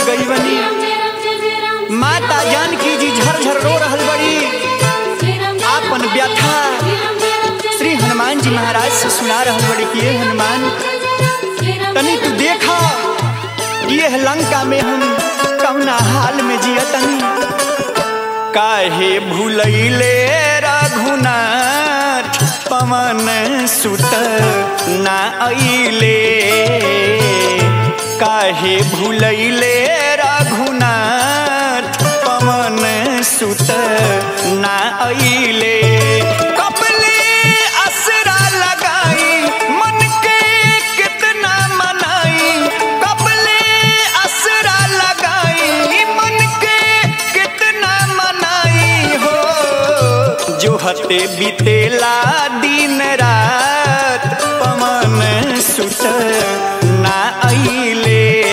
गई बनी माता जानकी जी झरझर रो रहल बड़ी आपन व्यथा श्री हनुमान जी महाराज से सुना रहल बड़ी कि ये हनुमान तनी तू देखा ये लंका में हम कौना हाल में जिया तनी काहे भूलैले रघुनाथ पवन सुत ना अइले काहे भूलैले रघुनाथ पवन सुत ना अइले कपले असरा लगाई मन के कितना मनाई कपले असरा लगाई मन के कितना मनाई हो जो हते बीतेला दिन रात पवन सुत ना अइले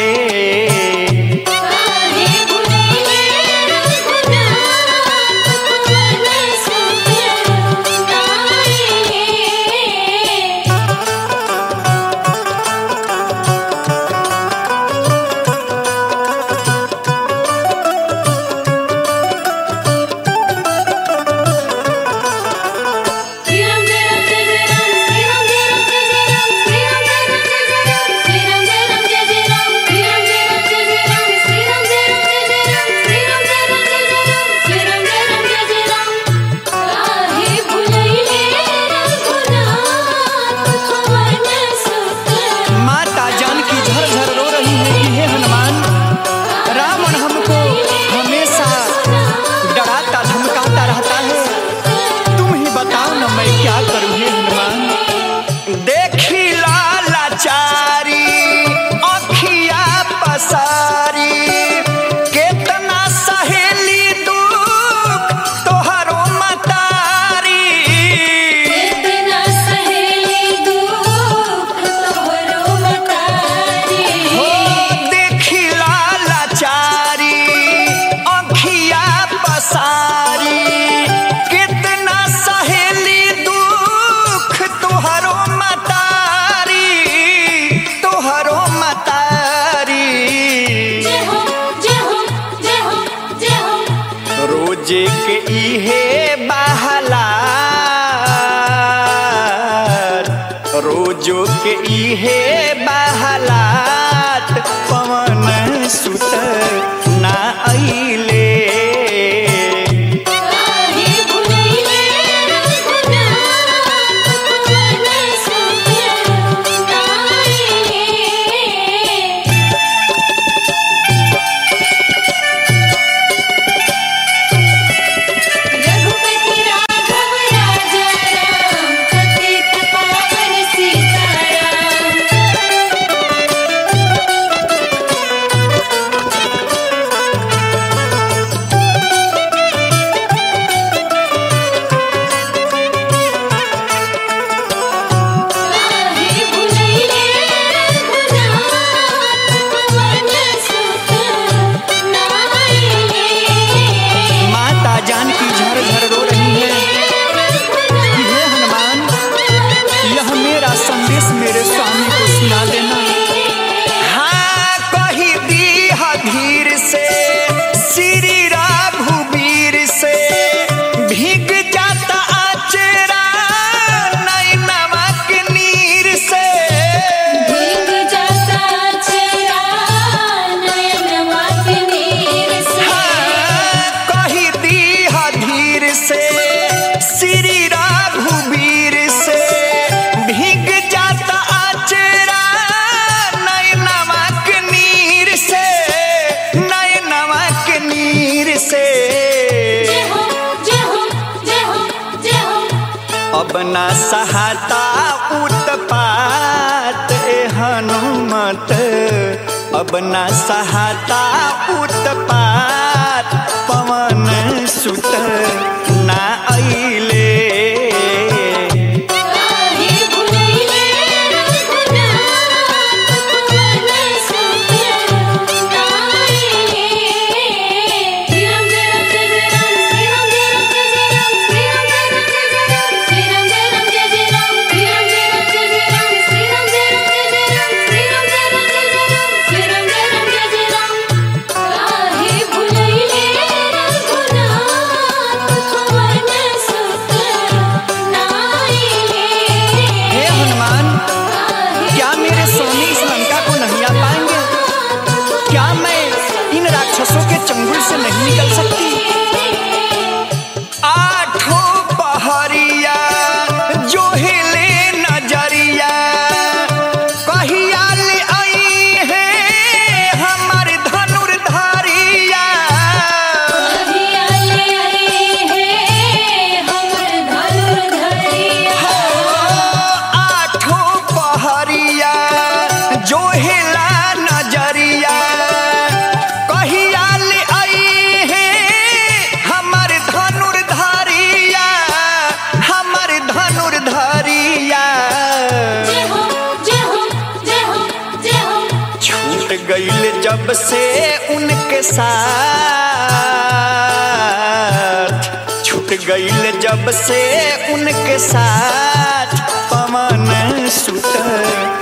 माता जानकी झरझर रो रही है कि हे हनुमान रावण हमको हमेशा डराता धमकाता रहता है तुम ही बताओ ना मैं क्या करूं हे हनुमान देखी लाचारी अखिया पसारी केतना सहेली दुख तोहरो मतारी हो देखी लाचारी अखिया पसारी कितना सहेली दुख तोहरो मतारी तोहरो मतारी रोजे के इहे बहला रोजो के इहे बहलात पवन सुत ना अइले रघुपति राघव राजा राम पतित पावन सीताराम काहे भुलैले रघुनाथ पवन सुत नाइले माता जानकी झरझर रो रही है कि हे हनुमान यह मेरा संदेश मेरे स्वामी को सुना देना हाँ कही दी धीर से श्री राघुवीर से भीग जाता आचरा नैनवा के नीर से भीग जाता चेहरा नयनवा के नीर से हाँ, कही दी धीर से श्री राघुवीर से भीग जाता आचरा नैनवा के नीर से नैनवा के नीर से जय हो जय हो जय हो जय हो अब ना सहाता उत्पात ए हनुमत अब ना सहाता उत्पात पवन सुत ना अइले काहे भुलैले रघुनाथ पवन सुत नाइले श्री राम जय राम जय जय राम श्री राम जय राम जय जय राम श्री राम जय राम जय जय राम श्री राम जय राम जय जय राम श्री राम जय राम जय जय राम श्री राम जय राम जय जय राम श्री राम जय राम जय जय राम श्री राम जय राम जय जय राम जल शक्ति आठों पहरिया जो हिले नजरिया कहिया ले आई है हमर धनुर्धारिया कहियाले आई है हमर धनुर्धरिया आठों पहरिया जो हिला नजरिया कहिया ले आई है हमर धनुर्धारिया हमर धनुर्धारिया जय हो जय हो जय हो जय हो छूट गईल जब से उनके साथ छूट गईल जब से उनके साथ पवन सुत